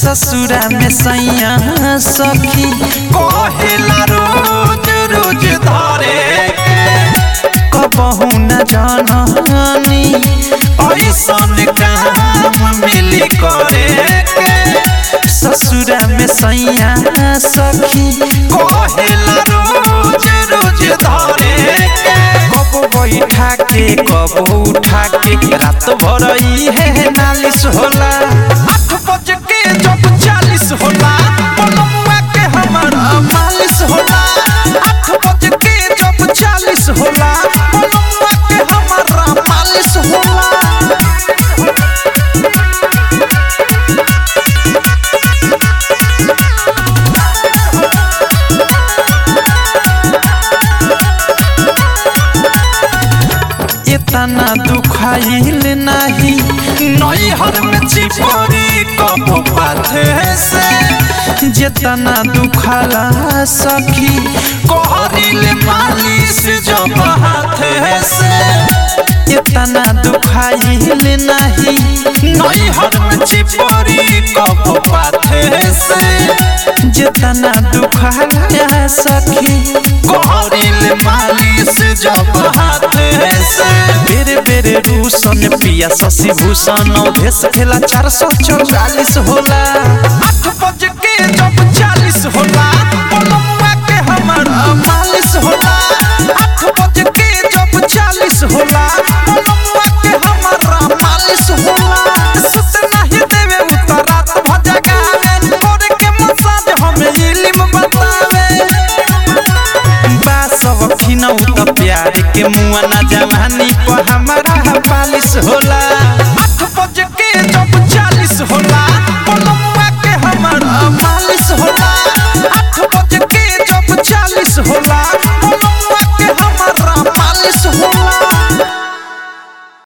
ससुरा में सैया सखी कहेला रोज रोज धरे कबहू न जाननी ऐसन काम मिली करे के ससुरा में सैया सखी कहेला रोज रोज धरे के कब बैठा के कब उठा के रात भर है नालिश होला आठ बज के जब चालीस होला पलमुआ के हमारा मालिश होला आठ बज के जब चालीस होला पलमुआ के हमारा मालिश होला इतना दुखाइल नाही नैहर में चिपरी कब पाथे से जितना दुखाला सखी कहरिल मालिश जब हाथे से इतना दुखाइल नाही नैहर में चिपरी कब पाथे से जितना दुखाला सखी कहरिल मालिश जब हाथे से बेरे बेरे रूसन पिया शशि भूषण भेस खेला चार सौ चौवालीस होला आठ बज के जब चालीस होला पलमुआ के हमारा मालिश होला आठ बज के जब चालीस होला पलमुआ के हमारा मालिश होला सुत नहीं देवे उतरात भजगावे करे के मसाज हमें इल्म बतावे बासव खिनौ त प्यार के मुआ ना जवानी पर हमारा पालिश होला